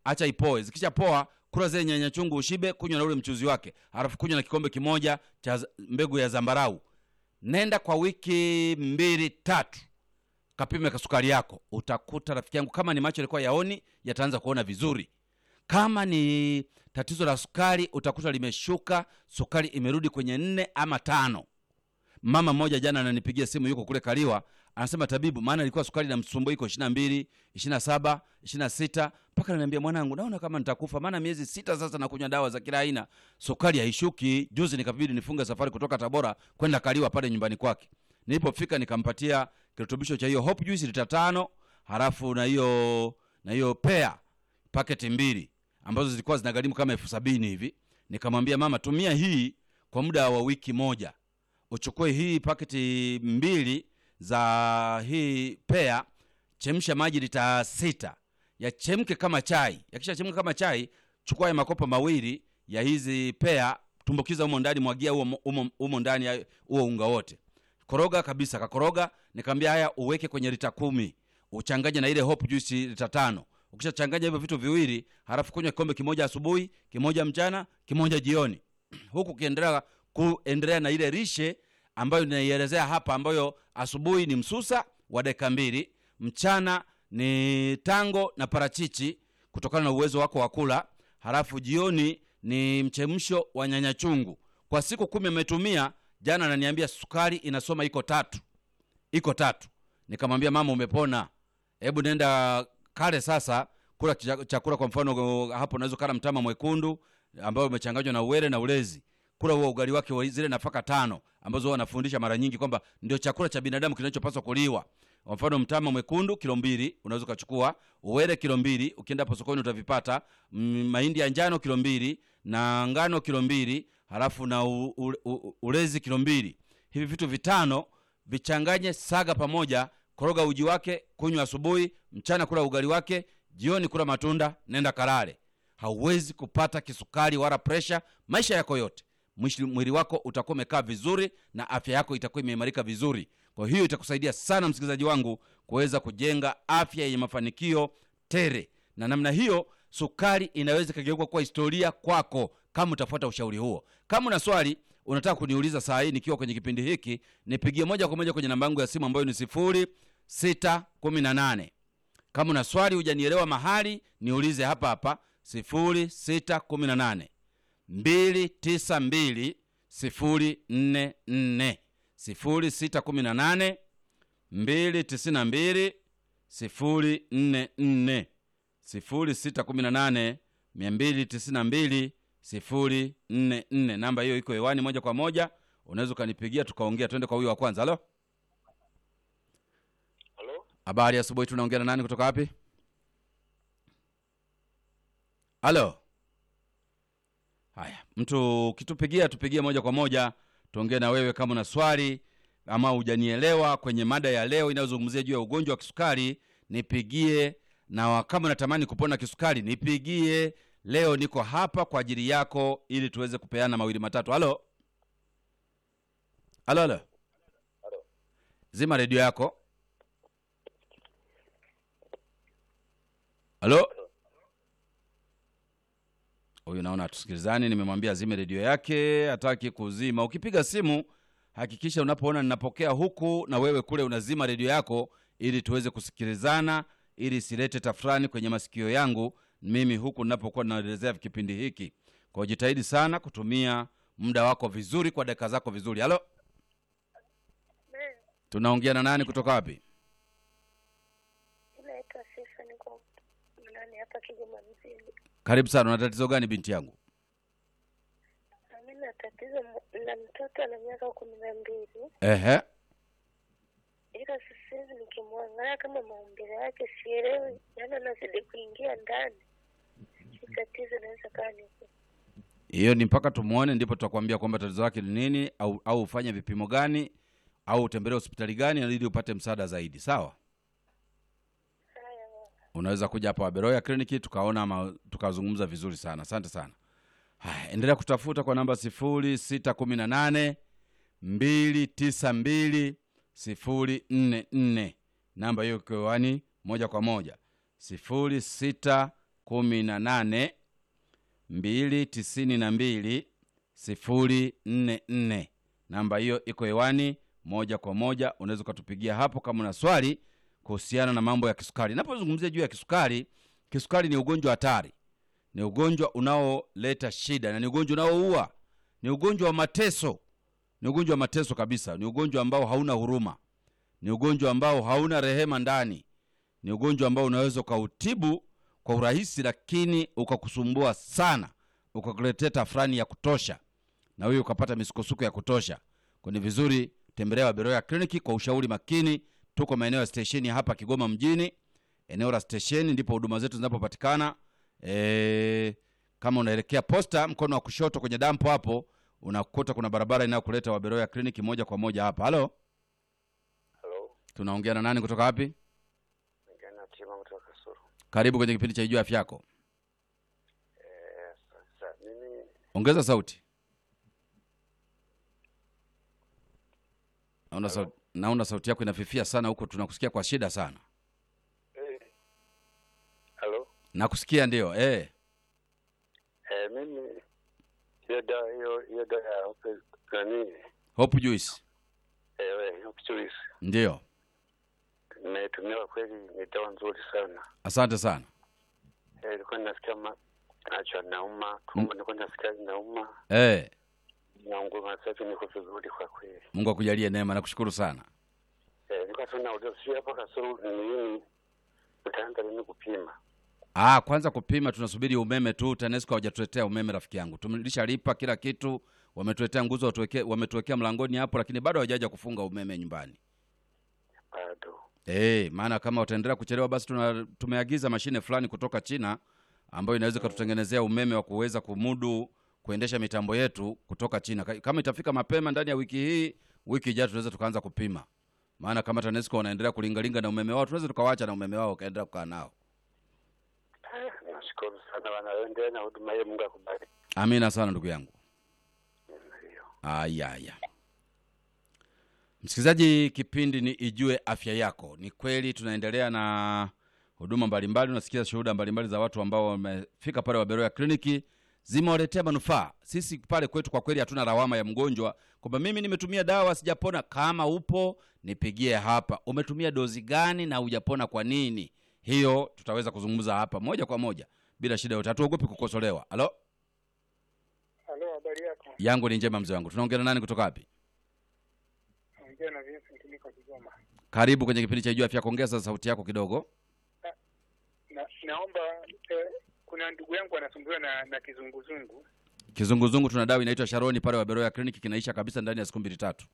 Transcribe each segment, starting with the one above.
acha ipoe zikisha poa kula zile nyanya chungu ushibe kunywa na ule mchuzi wake halafu kunywa na kikombe kimoja cha z- mbegu ya zambarau nenda kwa wiki mbili tatu kapime kasukari yako utakuta rafiki yangu kama ni macho yalikuwa yaoni yataanza kuona vizuri kama ni tatizo la sukari utakuta limeshuka sukari imerudi kwenye nne ama tano mama mmoja jana ananipigia simu yuko kule kaliwa anasema tabibu maana ilikuwa sukari na msumbua iko ishina mbili ishina saba ishina sita mpaka naniambia mwanangu naona kama nitakufa maana miezi sita sasa nakunywa dawa za kila aina sukari haishuki juzi nikabidi nifunge safari kutoka tabora kwenda kaliwa pale nyumbani kwake nilipofika nikampatia kirutubisho cha hiyo hope juice lita tano halafu na hiyo na hiyo pea paketi mbili ambazo zilikuwa zinagharimu kama elfu sabini hivi nikamwambia mama tumia hii kwa muda wa wiki moja uchukue hii paketi mbili za hii pea chemsha maji lita sita yachemke kama chai yakishachemka kama chai chukua ya makopo mawili ya hizi pea tumbukiza humo ndani mwagia humo- humo humo ndani ya huo unga wote koroga kabisa kakoroga nikamwambia haya uweke kwenye lita kumi uchanganye na ile hope juice lita tano ukishachanganya hivyo vitu viwili halafu kunywa kikombe kimoja asubuhi kimoja mchana kimoja jioni huku ukiendelea kuendelea na ile rishe ambayo ninaielezea hapa ambayo asubuhi ni msusa wa dakika mbili mchana ni tango na parachichi kutokana na uwezo wako wa kula halafu jioni ni mchemsho wa nyanya chungu kwa siku kumi ametumia jana ananiambia sukari inasoma iko tatu iko tatu nikamwambia mama umepona hebu nenda kale sasa kula cha- chakula kwa mfano hapo unaweza kala mtama mwekundu ambayo umechanganywa na uwele na ulezi kula huo ugali wake wa zile nafaka tano ambazo huwa wanafundisha mara nyingi kwamba ndio chakula cha binadamu kinachopaswa kuliwa kwa mfano mtama mwekundu kilo mbili unaweza ukachukua uwele kilo mbili ukienda hapo sokoni utavipata mm, mahindi ya njano kilo mbili na ngano kilo mbili halafu na u, u, u, ulezi kilo mbili hivi vitu vitano vichanganye saga pamoja koroga uji wake kunywa asubuhi mchana kula ugali wake jioni kula matunda nenda kalale hauwezi kupata kisukari wala presha maisha yako yote Mwishi- mwili wako utakuwa umekaa vizuri na afya yako itakuwa imeimarika vizuri kwa hiyo itakusaidia sana msikilizaji wangu kuweza kujenga afya yenye mafanikio tere na namna hiyo sukari inaweza ikageuka kuwa historia kwako kama utafuata ushauri huo kama una swali unataka kuniuliza saa hii nikiwa kwenye kipindi hiki nipigie moja kwa moja kwenye namba yangu ya simu ambayo ni sifuri sita kumi na nane kama una swali hujanielewa mahali niulize hapa hapa sifuri sita kumi na nane mbili tisa mbili sifuri nne nne sifuri sita kumi na nane mbili tisini na mbili sifuri nne nne sifuri sita kumi na nane mia mbili tisini na mbili sifuri nne nne namba hiyo iko hewani moja kwa moja unaweza ukanipigia tukaongea twende kwa huyo wa kwanza halo Halo? habari asubuhi tunaongea na nani kutoka wapi halo haya mtu ukitupigia tupigie moja kwa moja tuongee na wewe kama una swali ama hujanielewa kwenye mada ya leo inayozungumzia juu ya ugonjwa wa kisukari nipigie na wa- kama unatamani kupona kisukari nipigie leo niko hapa kwa ajili yako ili tuweze kupeana mawili matatu halo halo halo zima redio yako halo huyu naona hatusikilizani nimemwambia azime redio yake hataki kuzima ukipiga simu hakikisha unapoona ninapokea huku na wewe kule unazima redio yako ili tuweze kusikilizana ili isilete tafurani kwenye masikio yangu mimi huku ninapokuwa naelezea kipindi hiki kwa jitahidi sana kutumia muda wako vizuri kwa dakika zako vizuri halo tunaongea na nani kutoka wapi Naitwa Sifa, niko nani hapa Kigoma mjini. karibu sana una tatizo gani binti yangu Na Mimi na tatizo m- na mtoto ana miaka kumi na mbili, ehe ila sasa hivi nikimwangalia kama maumbile yake sielewi, yaani anazidi kuingia ndani. Hii tatizo inaweza kaa ni hiyo ni mpaka tumwone ndipo tutakwambia kwamba tatizo lake ni nini au au ufanye vipimo gani au utembelee hospitali gani ili upate msaada zaidi sawa haya. unaweza kuja hapa waberoya kliniki tukaona ama tukazungumza vizuri sana asante sana haya endelea kutafuta kwa namba sifuri sita kumi na nane mbili tisa mbili sifuri nne nne namba hiyo ikiwani moja kwa moja sifuri sita kumi na nane mbili tisini na mbili sifuri nne nne namba hiyo iko hewani moja kwa moja unaweza ukatupigia hapo kama una swali kuhusiana na mambo ya kisukari napozungumzia juu ya kisukari kisukari ni ugonjwa hatari ni ugonjwa unaoleta shida na ni ugonjwa unaoua ni ugonjwa wa mateso ni ugonjwa wa mateso kabisa ni ugonjwa ambao hauna huruma ni ugonjwa ambao hauna rehema ndani ni ugonjwa ambao unaweza ukautibu kwa urahisi lakini ukakusumbua sana ukakuletea tafrani ya kutosha na huyo ukapata misukosuko ya kutosha kwa ni vizuri tembelea waberoya kliniki kwa ushauri makini tuko maeneo ya stesheni hapa kigoma mjini eneo la stesheni ndipo huduma zetu zinapopatikana e, kama unaelekea posta mkono wa kushoto kwenye dampo hapo unakuta kuna barabara inayokuleta waberoya kliniki moja kwa moja hapa halo Halo, tunaongea na nani kutoka wapi Ngana Tima kutoka Kasuru. karibu kwenye kipindi cha ijua afya yako Eh, sasa mimi ongeza sauti naona sauti, naona sauti yako inafifia sana huko tunakusikia kwa shida sana eh, halo, nakusikia ndio eh. eh, mimi hiyo dawa hiyo hiyo dawa ya hope nani hope juice eh, we, hope juice ndio nimetumia kwa kweli, ni dawa nzuri sana. asante sana Eh, nilikuwa nasikia ma nacho nauma, tumbo nilikuwa nasikia nauma, eh. naunguma. Sasa hivi niko vizuri kwa kweli. mungu akujalie neema nakushukuru sana Eh, nilikuwa tu nauliza sio hapa Kasuru ni nini, utaanza lini kupima? ah, kwanza kupima tunasubiri umeme tu tanesco hawajatuletea umeme rafiki yangu tumlishalipa kila kitu wametuletea nguzo watuweke- wametuwekea mlangoni hapo lakini bado hawajaja kufunga umeme nyumbani Bado Eh, maana kama wataendelea kuchelewa basi tuna, tumeagiza mashine fulani kutoka China ambayo inaweza ikatutengenezea umeme wa kuweza kumudu kuendesha mitambo yetu kutoka China. Ka- Kama itafika mapema ndani ya wiki hii, wiki ijayo tunaweza tukaanza kupima. Maana kama TANESCO wanaendelea kulingalinga na umeme wao, tunaweza tukawaacha na umeme wao ukaendelea kukaa nao. Eh, nashukuru sana, wanaendelea na huduma hiyo. Mungu akubariki. Amina sana ndugu yangu. Ndio. Aya, aya. Msikilizaji, kipindi ni Ijue Afya Yako. Ni kweli tunaendelea na huduma mbalimbali, unasikia shuhuda mbalimbali za watu ambao wamefika pale Waberoya kliniki, zimewaletea manufaa. Sisi pale kwetu kwa kweli hatuna lawama ya mgonjwa kwamba mimi nimetumia dawa sijapona. Kama upo nipigie hapa, umetumia dozi gani na hujapona kwa nini? Hiyo tutaweza kuzungumza hapa moja kwa moja bila shida yote, hatuogopi kukosolewa. Halo, Halo, habari yako? yangu ni njema mzee wangu. Tunaongea na nani kutoka wapi? Naongea na Vincent niko Kigoma. Karibu kwenye kipindi cha Ijua Afya. Ongeza sauti yako kidogo. Na, naomba eh, kuna ndugu yangu anasumbuliwa na, na kizunguzungu. Kizunguzungu tuna dawa inaitwa Sharoni pale Waberoya kliniki, kinaisha kabisa ndani ya siku mbili tatu.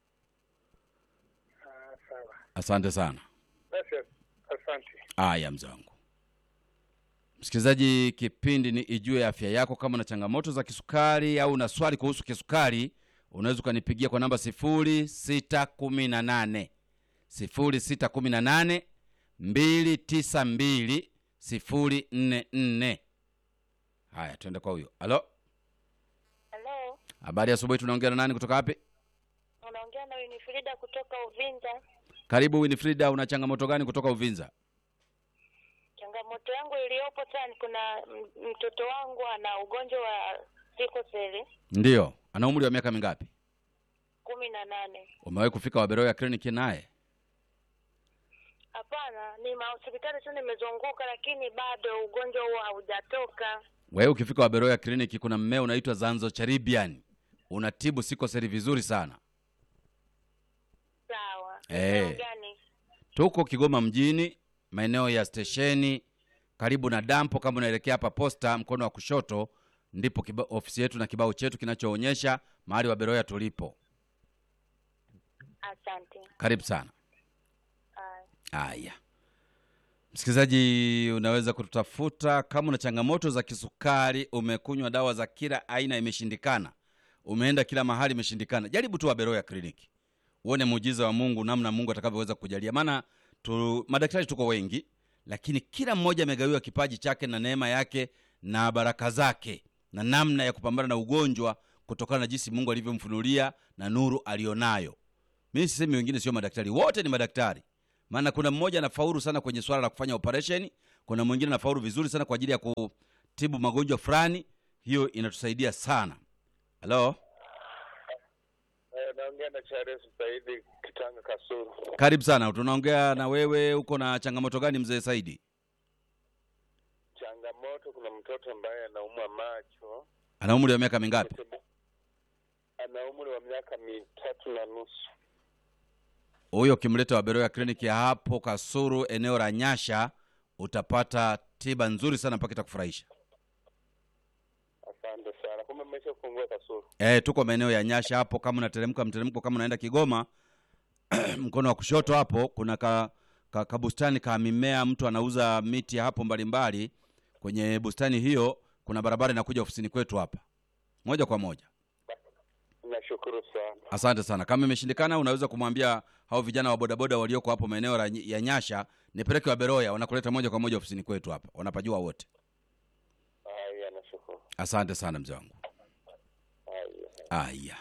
Ah, sawa Asante sana. basi, as- asante. Aya, mzee wangu. Msikilizaji, kipindi ni Ijue Afya Yako. Kama una changamoto za kisukari au una swali kuhusu kisukari, unaweza ukanipigia kwa namba sifuri sita kumi na nane sifuri sita kumi na nane mbili tisa mbili sifuri nne nne. Haya, tuende kwa huyo. Halo, Halo, habari ya asubuhi. Tunaongea na nani kutoka wapi? unaongea na Winifrida kutoka Uvinza. Karibu Winifrida, una changamoto gani kutoka Uvinza? Changamoto yangu iliyopo sana, kuna m- mtoto wangu ana ugonjwa wa sikoseli Ndiyo, ana umri wa miaka mingapi? kumi na nane. Umewahi kufika Waberoya kliniki naye? Hapana, ni mahospitali tu nimezunguka, lakini bado ugonjwa huo haujatoka. Wewe ukifika Waberoya kliniki, kuna mmea unaitwa Zanzo Charibian, unatibu sikoseli vizuri sana. Sawa. Eh. Eneo gani? Tuko Kigoma mjini, maeneo ya stesheni, karibu na dampo. Kama unaelekea hapa posta, mkono wa kushoto, ndipo kiba, ofisi yetu na kibao chetu kinachoonyesha mahali Waberoya tulipo. Asante. Karibu sana. Haya. Haya, msikilizaji, unaweza kututafuta kama una changamoto za kisukari, umekunywa dawa za kila aina imeshindikana, umeenda kila mahali imeshindikana, jaribu tu Waberoya kliniki uone muujiza wa Mungu, namna Mungu atakavyoweza kujalia. Maana tu, madaktari tuko wengi, lakini kila mmoja amegawiwa kipaji chake na neema yake na baraka zake na namna ya kupambana na ugonjwa kutokana na jinsi Mungu alivyomfunulia na nuru alionayo. Mimi sisemi wengine sio madaktari, wote ni madaktari maana kuna mmoja anafaulu sana kwenye swala la kufanya operation kuna mwingine anafaulu vizuri sana kwa ajili ya kutibu magonjwa fulani hiyo inatusaidia sana halo naongea na Charles Saidi Kitanga Kasuru. karibu sana tunaongea na wewe uko na changamoto gani mzee saidi Changamoto, kuna mtoto ambaye anaumwa macho, ana umri wa miaka mingapi ana umri wa miaka mitatu na nusu. huyo ukimleta waberoya kliniki ya hapo kasuru eneo la nyasha utapata tiba nzuri sana mpaka itakufurahisha Asante sana. Kumbe mmesha kufungua Kasuru. e, tuko maeneo ya nyasha hapo kama unateremka mteremko kama unaenda kigoma mkono wa kushoto hapo kuna ka, ka, ka bustani ka mimea mtu anauza miti hapo mbalimbali kwenye bustani hiyo kuna barabara inakuja ofisini kwetu hapa moja kwa moja Nashukuru sana. asante sana kama imeshindikana unaweza kumwambia hao vijana wa bodaboda walioko hapo maeneo la- ya nyasha nipeleke waberoya wanakuleta moja kwa moja ofisini kwetu hapa wanapajua wote Haya, nashukuru. asante sana mzee wangu Haya. aya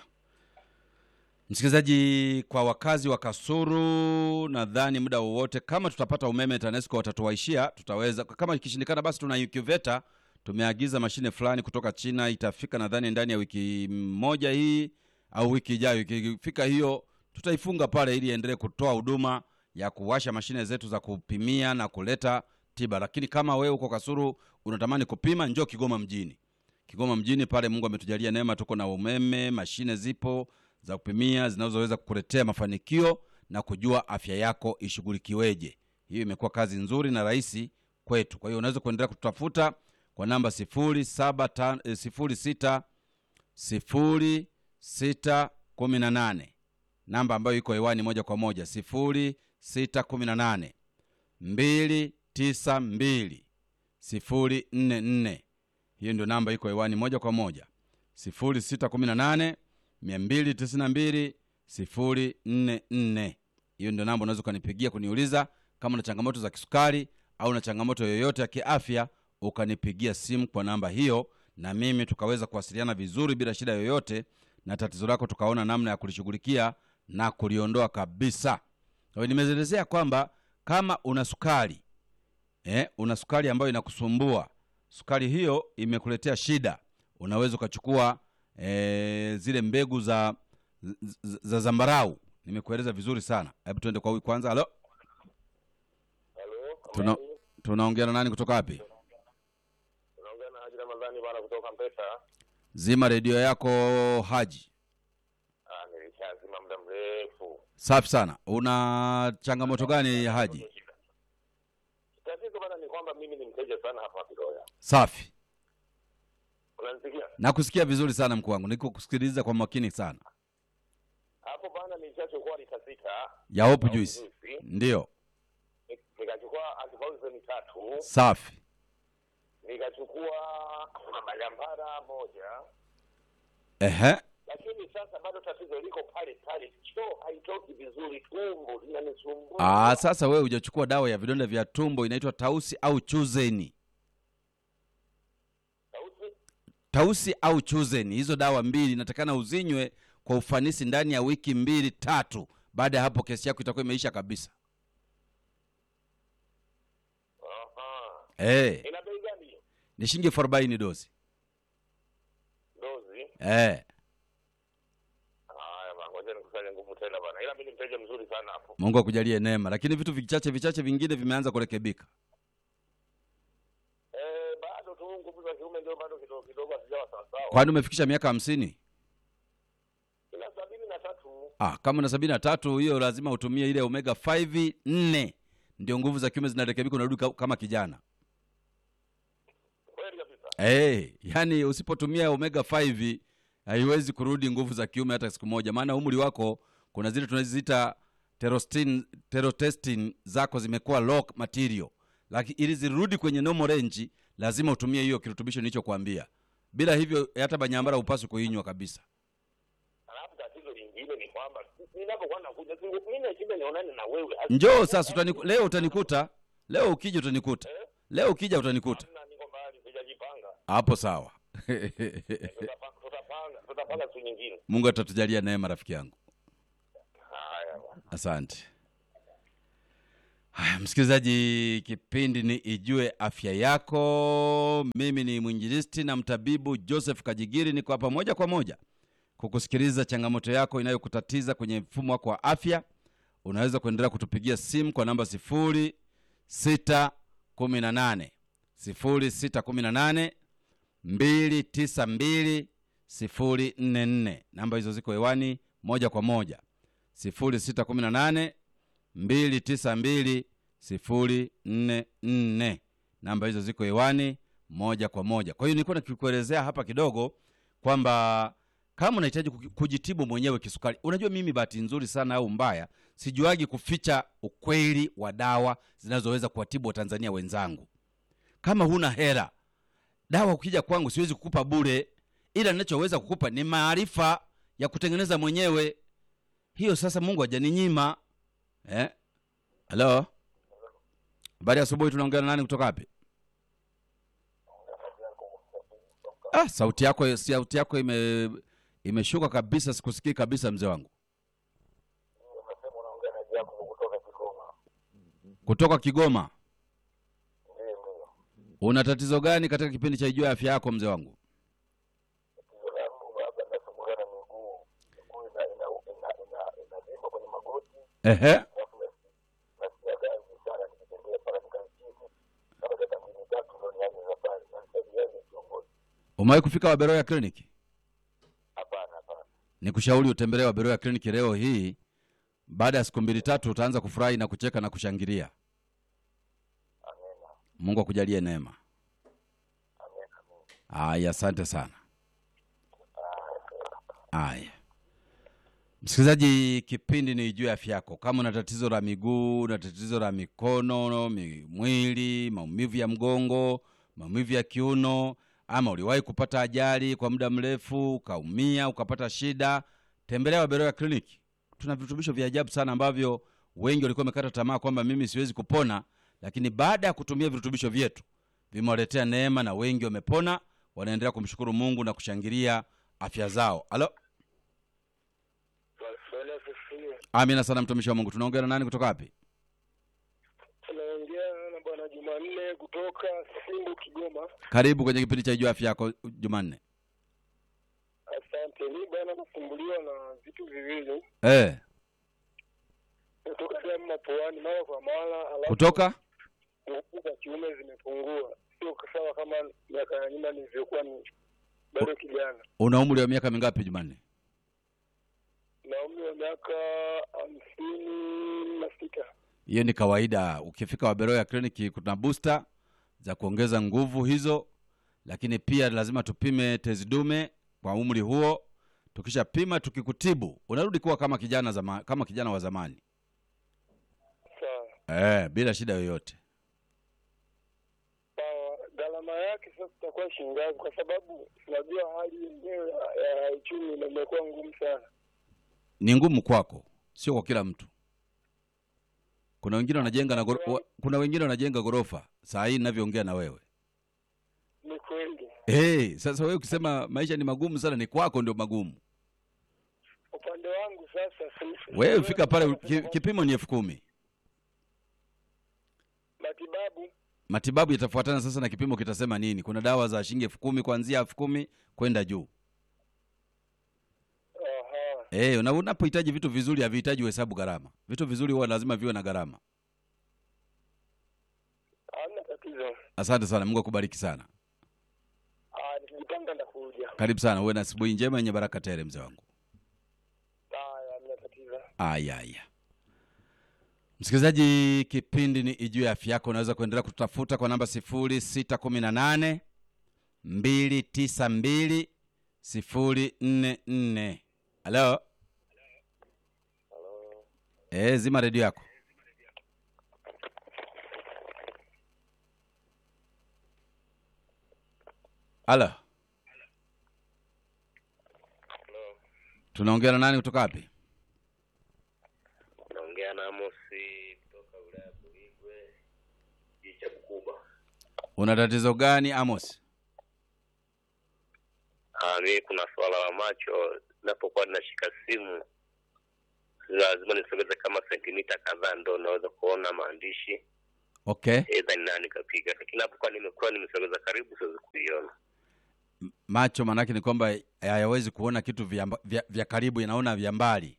msikilizaji kwa wakazi wa kasuru nadhani muda wowote kama tutapata umeme tanesco watatuwaishia tutaweza kama ikishindikana basi tuna ukiveta tumeagiza mashine fulani kutoka china itafika nadhani ndani ya wiki moja hii au wiki ijayo ikifika hiyo tutaifunga pale ili iendelee kutoa huduma ya kuwasha mashine zetu za kupimia na kuleta tiba lakini kama wewe uko kasuru unatamani kupima njoo kigoma mjini kigoma mjini pale mungu ametujalia neema tuko na umeme mashine zipo za kupimia zinazoweza kukuletea mafanikio na kujua afya yako ishughulikiweje hiyo imekuwa kazi nzuri na rahisi kwetu kwa hiyo unaweza kuendelea kututafuta kwa namba sifuri saba tan- eh, sifuri sita sifuri sita kumi na nane namba ambayo iko hewani moja kwa moja sifuri sita kumi na nane mbili tisa mbili sifuri nne nne hiyo ndio namba iko hewani moja kwa moja sifuri sita kumi na nane mia mbili tisini na mbili sifuri nne nne hiyo ndio namba unaweza ukanipigia kuniuliza kama una changamoto za kisukari au na changamoto yoyote ya kiafya ukanipigia simu kwa namba hiyo na mimi tukaweza kuwasiliana vizuri bila shida yoyote na tatizo lako tukaona namna ya kulishughulikia na kuliondoa kabisa kwa hiyo nimeelezea kwamba kama una sukari eh, una sukari ambayo inakusumbua sukari hiyo imekuletea shida unaweza ukachukua eh, zile mbegu za, za, za zambarau nimekueleza vizuri sana hebu tuende kwa huyu kwanza halo Halo. Tuna- tunaongea na nani kutoka wapi Unaongea na Haji Ramadhani bwana kutoka Mpesa. zima redio yako haji Ah, nilishazima muda mrefu. safi sana una changamoto gani haji Tatizo bana ni kwamba mimi ni mteja sana hapa Kiloya. safi Unanisikia? nakusikia vizuri sana mkuu wangu niko kusikiliza kwa makini sana Hapo bana nilishachukua lita sita. ya hope au juice juice. ndiyo Ni- Nikachukua antipoison tatu. safi Nikachukua majampara moja. ehe Lakini sasa bado tatizo liko pale pale. Choo haitoki vizuri, tumbo linanisumbua. Aa, sasa wewe hujachukua dawa ya vidonda vya tumbo inaitwa tausi au chuzeni Sauti? tausi au chuzeni hizo dawa mbili inatakana uzinywe kwa ufanisi ndani ya wiki mbili tatu baada ya hapo kesi yako itakuwa imeisha kabisa Aha. hey, Ina bei gani hiyo? ni shilingi elfu arobaini dozi Dozi. hey. Haya bana, ngoja nikusanye nguvu tena bana. Ila mimi ni mteja mzuri sana hapo. mungu akujalie neema lakini vitu vichache vichache vingine vimeanza kurekebika Eh, bado tu nguvu za kiume ndio bado kidogo kidogo hazijawa sawa sawa. kwani umefikisha miaka hamsini Ina sabini na tatu. ah, kama na sabini na tatu hiyo lazima utumie ile omega 5 nne ndio nguvu za kiume zinarekebika unarudi ka- kama kijana Kweli kabisa. hey, yani usipotumia omega 5 haiwezi kurudi nguvu za kiume hata siku moja maana umri wako kuna zile tunaziita terostin terotestin zako zimekuwa low material lakini ili zirudi kwenye normal range lazima utumie hiyo kirutubisho nilichokuambia bila hivyo hata banyambara upaswi kuinywa kabisa Alafu tatizo lingine ni kwamba ninapokuwa nakuja tu mimi nashinda nionane na wewe. njoo sasa utaniku, leo utanikuta leo ukija utanikuta leo ukija utanikuta Hamna, niko mbali sijajipanga. hapo sawa Tutapa- Tutapanga tutapanga siku nyingine. mungu atatujalia neema rafiki yangu Haya bana. asante Haya, msikilizaji, kipindi ni Ijue Afya Yako. Mimi ni mwinjilisti na mtabibu Joseph Kajigiri, niko hapa moja kwa moja kukusikiliza changamoto yako inayokutatiza kwenye mfumo wako wa afya. Unaweza kuendelea kutupigia simu kwa namba sifuri sita kumi na nane sifuri sita kumi na nane mbili tisa mbili sifuri nne nne. Namba hizo ziko hewani moja kwa moja, sifuri sita kumi na nane mbili tisa mbili sifuri nne nne. Namba hizo ziko hewani moja kwa moja. Kwa hiyo nilikuwa nikikuelezea hapa kidogo kwamba kama unahitaji kuki- kujitibu mwenyewe kisukari, unajua mimi bahati nzuri sana au mbaya, sijuagi kuficha ukweli wa dawa zinazoweza kuwatibu watanzania wenzangu. Kama huna hela, dawa ukija kwangu siwezi kukupa bure, ila ninachoweza kukupa ni maarifa ya kutengeneza mwenyewe. Hiyo sasa Mungu hajaninyima. Eh? Halo? Habari ya asubuhi tunaongea na nani kutoka wapi? Ah, sauti yako sauti yako ime imeshuka kabisa, sikusikii kabisa mzee wangu. Kutoka Kigoma. Una tatizo gani katika kipindi cha Ijua Afya Yako mzee wangu? Ehe. Umewahi kufika Waberoya kliniki? Nikushauri utembelee Waberoya kliniki leo hii. Baada ya siku mbili tatu utaanza kufurahi na kucheka na kushangilia. Mungu akujalie neema. Aya, asante sana. Aya, msikilizaji, kipindi ni juu ya afya yako. Kama una tatizo la miguu, na tatizo la mikono, mi- mwili, maumivu ya mgongo, maumivu ya kiuno, ama uliwahi kupata ajali kwa muda mrefu ukaumia ukapata shida, tembelea Waberoya kliniki. Tuna virutubisho vya ajabu sana ambavyo wengi walikuwa wamekata tamaa kwamba mimi siwezi kupona, lakini baada ya kutumia virutubisho vyetu vimewaletea neema na wengi wamepona, wanaendelea kumshukuru Mungu na kushangilia afya zao. Alo, Bwana asifiwe. amina sana mtumishi wa Mungu. Tunaongea na nani kutoka wapi? Tunaongea na bwana Jumanne kutoka Simbu, Kigoma. Karibu kwenye kipindi cha Ijua Afya Yako Jumanne. Asante. Mi bwana nasumbuliwa na vitu viwili, Eh, kutoka damu mapuani mara kwa mara, alafu kutoka nguvu za kiume zimepungua, sio sawa kama miaka ya nyuma nilivyokuwa ni bado kijana. una umri wa miaka mingapi Jumanne? Na umri wa miaka hamsini na sita. Hiyo ni kawaida. Ukifika Waberoya kliniki kuna booster za kuongeza nguvu hizo, lakini pia lazima tupime tezi dume kwa umri huo. Tukishapima tukikutibu, unarudi kuwa kama kijana zama, kama kijana wa zamani Sawa eh, bila shida yoyote. sawa. Gharama yake sasa itakuwa shilingi ngapi? Kwa sababu tunajua hali yenyewe ya ya uchumi na imekuwa ngumu sana. Ni ngumu kwako, sio kwa kila mtu. Kuna wengine wanajenga na goro, wa, kuna wengine wanajenga ghorofa saa hii ninavyoongea na wewe. Ni kweli. Hey, sasa wewe ukisema maisha ni magumu sana, ni kwako ndio magumu. Upande wangu sasa, si- Wewe siwezi fika pale, kusema ki, kwamba kipimo ni elfu kumi. matibabu Matibabu yatafuatana sasa na kipimo kitasema nini. Kuna dawa za shilingi elfu kumi kuanzia elfu kumi kwenda juu. aha, Eh, na unapohitaji vitu vizuri havihitaji uhesabu gharama. Vitu vizuri huwa lazima viwe na gharama. hamna tatizo. Asante sana, Mungu akubariki sana. Ah, nikijipanga ndakuja. Karibu sana, uwe na asubuhi njema yenye baraka tele, mzee wangu. Haya, hamna tatizo. Aya, aya. Msikilizaji, kipindi ni Ijue Afya Yako. Unaweza kuendelea kutafuta kwa namba sifuri sita kumi na nane mbili tisa mbili sifuri nne nne. Halo, eh, zima redio yako. Halo, tunaongea na nani kutoka wapi? naongea na Amosi kutoka wilaya ya Buligwe, kijiji cha Bukuba. Una tatizo gani Amos? Ah, mimi kuna swala la macho, napokuwa ninashika simu lazima nisogeze kama sentimita kadhaa ndo naweza kuona maandishi okay edha ni nani kapiga lakini hapokuwa nimekuwa nimesogeza karibu siwezi kuiona M- macho maanake ni kwamba hayawezi kuona kitu vya, mba- vya, vya karibu yanaona vya mbali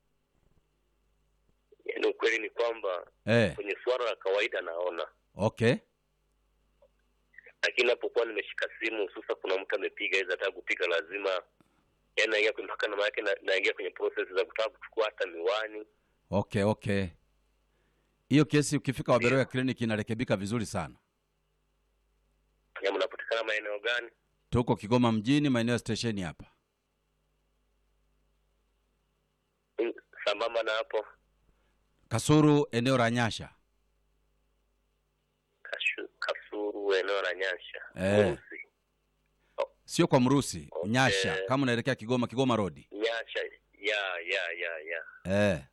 yaani ukweli ni kwamba eh, kwenye suara la kawaida naona okay lakini napokuwa nimeshika simu hususa kuna mtu amepiga hizi ataka kupiga lazima yaani naingia kwenye- mpaka nama yake na- naingia kwenye process za kutaka kuchukua hata miwani okay okay hiyo kesi ukifika waberoya kliniki inarekebika vizuri sana ya mnapatikana maeneo gani tuko kigoma mjini maeneo ya stesheni hapa Mm, sambamba na hapo kasuru eneo la nyasha Kashu, kasuru eneo la nyasha Eh. Urusi. sio kwa mrusi Okay. nyasha kama unaelekea kigoma kigoma rodi nyasha ya ya ya ya eh.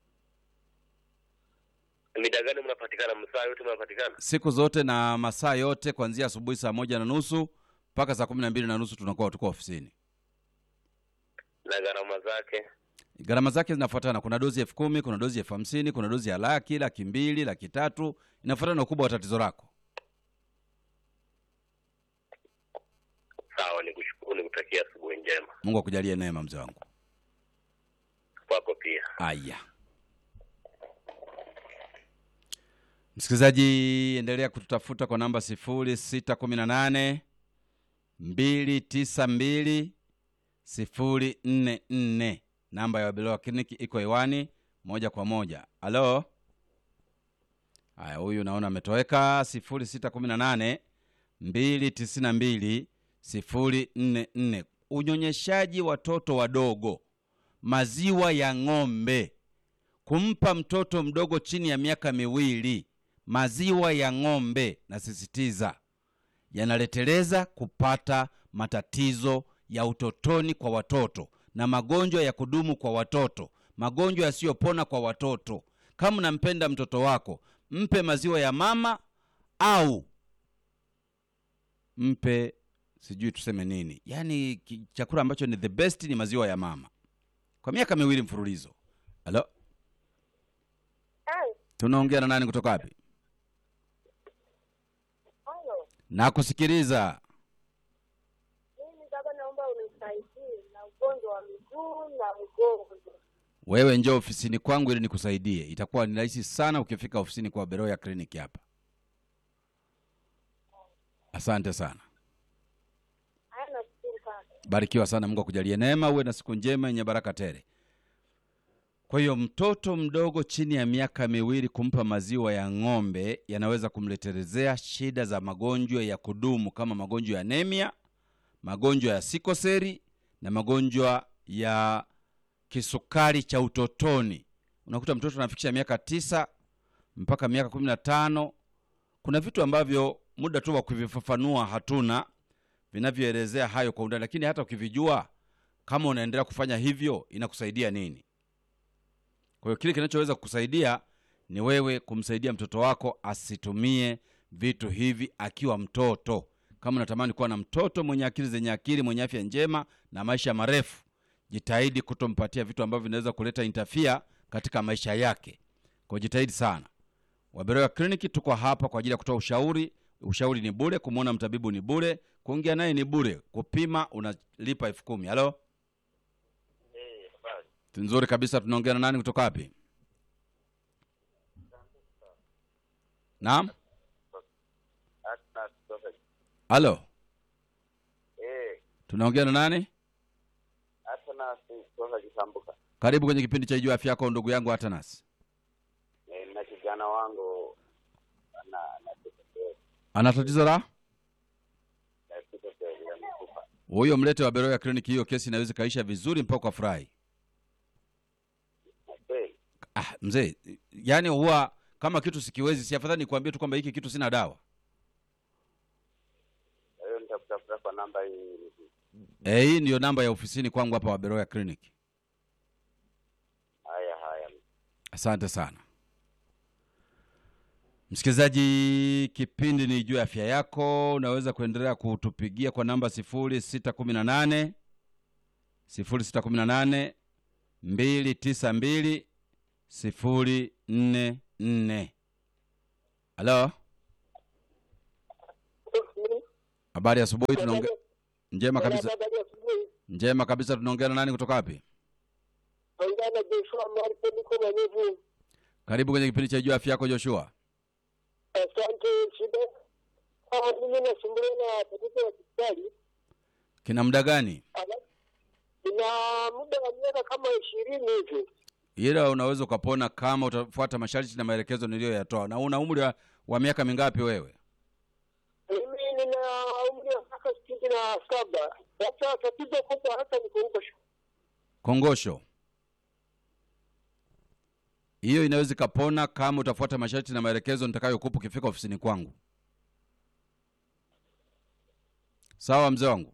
mida gani mnapatikana msaa yote mnapatikana siku zote na masaa yote kuanzia asubuhi saa moja na nusu mpaka saa kumi na mbili na nusu tunakuwa tuko ofisini na gharama zake gharama zake zinafuatana kuna dozi elfu kumi kuna dozi elfu hamsini kuna dozi ya laki laki mbili laki tatu inafuatana na ukubwa wa tatizo lako sawa nikushukuru nikutakia asubuhi njema mungu akujalie neema mzee wangu kwako pia aya msikilizaji endelea kututafuta kwa namba sifuri sita kumi na nane mbili tisa mbili sifuri nne nne namba ya wabelowa kliniki iko hewani moja kwa moja halo haya huyu naona ametoweka sifuri sita kumi na nane mbili tisini na mbili sifuri nne nne unyonyeshaji watoto wadogo maziwa ya ng'ombe kumpa mtoto mdogo chini ya miaka miwili maziwa ya ng'ombe nasisitiza yanaleteleza kupata matatizo ya utotoni kwa watoto na magonjwa ya kudumu kwa watoto magonjwa yasiyopona kwa watoto kama unampenda mtoto wako mpe maziwa ya mama au mpe sijui tuseme nini yaani ki- chakula ambacho ni the best ni maziwa ya mama kwa miaka miwili mfululizo halo tunaongea na nani kutoka wapi Halo, nakusikiliza mimi baba, naomba unisaidie na ugonjwa wa miguu na mgongo. wewe njoo ofisini kwangu ili nikusaidie itakuwa ni rahisi sana ukifika ofisini kwa beroya kliniki hapa asante sana Haya, nashukuru sana. barikiwa sana mungu akujalie neema uwe na siku njema yenye baraka tele kwa hiyo mtoto mdogo chini ya miaka miwili kumpa maziwa ya ng'ombe yanaweza kumletelezea shida za magonjwa ya kudumu kama magonjwa ya anemia magonjwa ya sikoseri na magonjwa ya kisukari cha utotoni unakuta mtoto anafikisha miaka tisa mpaka miaka kumi na tano kuna vitu ambavyo muda tu wa kuvifafanua hatuna vinavyoelezea hayo kwa undani lakini hata ukivijua kama unaendelea kufanya hivyo inakusaidia nini kwa hiyo kile kinachoweza kukusaidia ni wewe kumsaidia mtoto wako asitumie vitu hivi akiwa mtoto kama unatamani kuwa na mtoto mwenye akili zenye akili mwenye afya njema na maisha marefu jitahidi kutompatia vitu ambavyo vinaweza kuleta intafia katika maisha yake kwa jitahidi sana waberoya kliniki tuko hapa kwa ajili ya kutoa ushauri ushauri ni bure kumwona mtabibu ni bure kuongea naye ni bure kupima unalipa elfu kumi halo nzuri kabisa tunaongea na nani kutoka wapi naam halo tunaongea na nani kutoka Kisambuka. karibu kwenye kipindi cha ijua afya yako ndugu yangu atanas Eh, na kijana wangu ana ana sikoseli ana tatizo la na sikoseli ya mifupa. huyo mlete wa beroya kliniki hiyo kesi inaweza ikaisha vizuri mpaka kwa furahi Na kweli ah, mzee yaani huwa kama kitu sikiwezi si afadhali nikuambie tu kwamba hiki kitu sina dawa kwa hiyo nitakutafuta kwa namba hii. Eh, hii ndiyo namba ya ofisini kwangu hapa wa beroya clinic Haya haya, asante sana msikilizaji kipindi ni juu ya afya yako unaweza kuendelea kutupigia kwa namba sifuri sita kumi na nane sifuri sita kumi na nane mbili tisa mbili sifuri nne nne halo habari ya asubuhi tunaongea njema kabisa njema kabisa tunaongea na nani kutoka wapi Ongana Joshua Marko niko Manyevu. karibu kwenye kipindi cha juu afya yako joshua Asante shida. Ah, mimi nasumbuliwa na tatizo la kisukari. kina muda gani Ala- Ina muda wa miaka kama ishirini hivi. ila unaweza ukapona kama utafuata masharti na maelekezo niliyoyatoa na una umri wa, wa miaka mingapi wewe Mimi nina umri wa miaka sitini na saba. Sasa tatizo kubwa hata ni kuungosha. kongosho hiyo inaweza ikapona kama utafuata masharti na maelekezo nitakayokupa ukifika ofisini kwangu sawa mzee wangu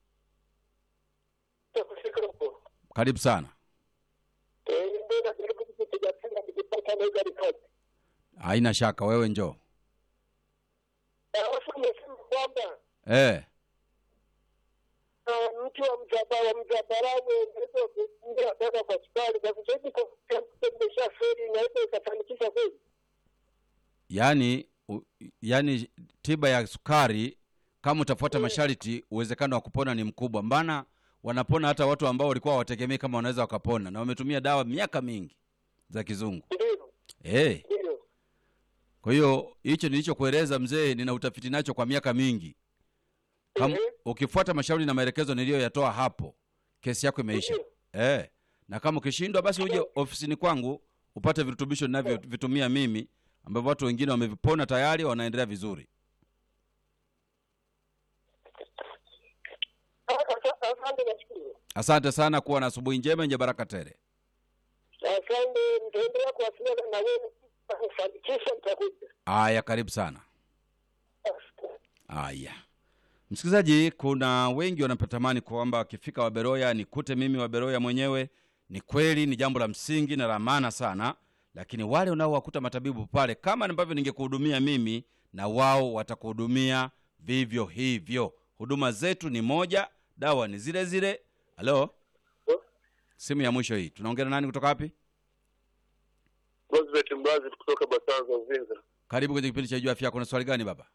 Kufika huko. karibu sana Eh, ndio najaribu kupiga tena nikipata na ile ripoti. haina shaka wewe njoo Alafu umesema kwamba eh ah, mtu wa mzaba wa mzabarau unaweza kuingia tena kwa sukari kwa sababu kwa imeshaferi inaweza ikafanikisha kweli. yaani u- yaani tiba ya sukari kama utafuata masharti uwezekano wa kupona ni mkubwa mbana wanapona hata watu ambao walikuwa hawategemei kama wanaweza wakapona na wametumia dawa miaka mingi za kizungu Ndio, eh ndio. kwa hiyo hicho nilichokueleza mzee nina utafiti nacho kwa miaka mingi kama Mhm. ukifuata mashauri na maelekezo niliyoyatoa hapo kesi yako imeisha eh na kama ukishindwa basi uje ofisini kwangu upate virutubisho ninavyovitumia mimi ambavyo watu wengine wamevipona tayari wanaendelea vizuri Asante, nashukuru. asante sana kuwa na asubuhi njema yenye baraka tele Asante, nitaendelea kuwasiliana na wewe kufanikisha, nitakuja. aya karibu sana Aya, msikilizaji, kuna wengi wanatamani kwamba wakifika Waberoya nikute mimi Waberoya mwenyewe. Ni kweli, ni jambo la msingi na la maana sana, lakini wale unaowakuta matabibu pale, kama ambavyo ningekuhudumia mimi, na wao watakuhudumia vivyo hivyo. Huduma zetu ni moja, dawa ni zile zile. Halo, simu ya mwisho hii, tunaongea na nani kutoka wapi? Rosbert Mbazi kutoka Basanza Uvinza. Karibu kwenye kipindi cha Jua Afya Yako. Na swali gani baba?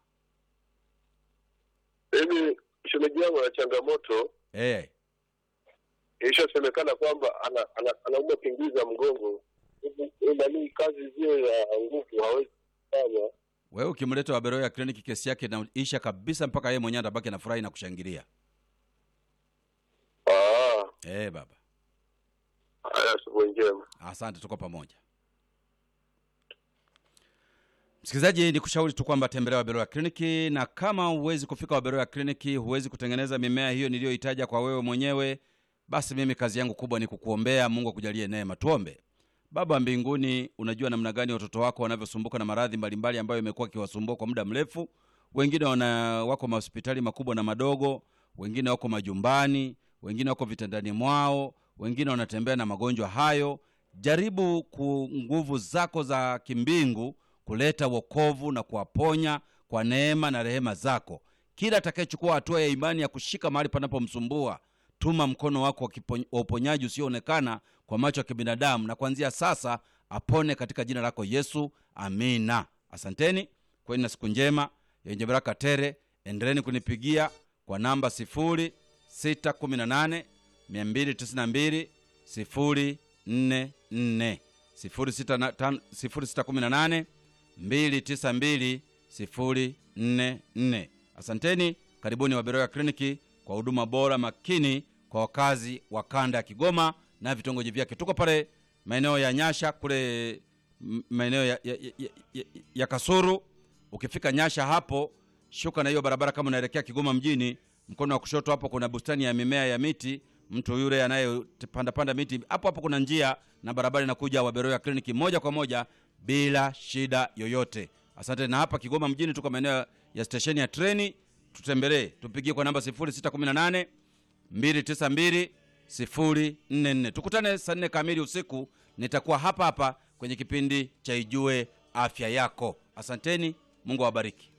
Mimi shemeji yangu ana changamoto, Eh, ilishasemekana kwamba ana, ana, anaumwa pingu za mgongo, nanii kazi zile ya nguvu hawezi kufanya. wewe ukimleta Waberoya kliniki, kesi yake inaisha kabisa, mpaka yeye mwenyewe atabaki na furahi na kushangilia. Ah, Eh, baba, haya, asubuhi njema. asante, tuko pamoja. Msikilizaji, ni kushauri tu kwamba tembelea Waberoya kliniki, na kama huwezi kufika Waberoya kliniki, huwezi kutengeneza mimea hiyo niliyoitaja kwa wewe mwenyewe, basi mimi kazi yangu kubwa ni kukuombea. Mungu akujalie neema. Tuombe. Baba wa mbinguni, unajua namna gani watoto wako wanavyosumbuka na maradhi mbalimbali ambayo imekuwa ikiwasumbua kwa muda mrefu. Wengine wana wako mahospitali makubwa na madogo, wengine wako majumbani, wengine wako vitandani mwao, wengine wanatembea na magonjwa hayo. Jaribu ku nguvu zako za kimbingu kuleta wokovu na kuwaponya kwa neema na rehema zako. Kila atakayechukua hatua ya imani ya kushika mahali panapomsumbua, tuma mkono wako wa kipo- wa uponyaji usioonekana kwa macho ya kibinadamu, na kuanzia sasa apone katika jina lako Yesu, amina. Asanteni kweni na siku njema yenye baraka tere. Endeleni kunipigia kwa namba 0618 292 044 0618 292 044. Asanteni, karibuni Waberoya kliniki kwa huduma bora makini kwa wakazi wa kanda ya Kigoma na vitongoji vyake. Tuko pale maeneo ya Nyasha kule m- maeneo ya, ya, ya, ya, ya Kasuru. Ukifika Nyasha hapo, shuka na hiyo barabara kama unaelekea Kigoma mjini, mkono wa kushoto hapo kuna bustani ya mimea ya miti. Mtu yule anayepanda panda miti hapo hapo kuna njia na barabara inakuja Waberoya kliniki moja kwa moja bila shida yoyote. Asante. Na hapa Kigoma mjini tuko maeneo ya stesheni ya treni, tutembelee, tupigie kwa namba 0618 292 044. Tukutane saa nne kamili usiku, nitakuwa hapa hapa kwenye kipindi cha Ijue Afya Yako. Asanteni, Mungu awabariki.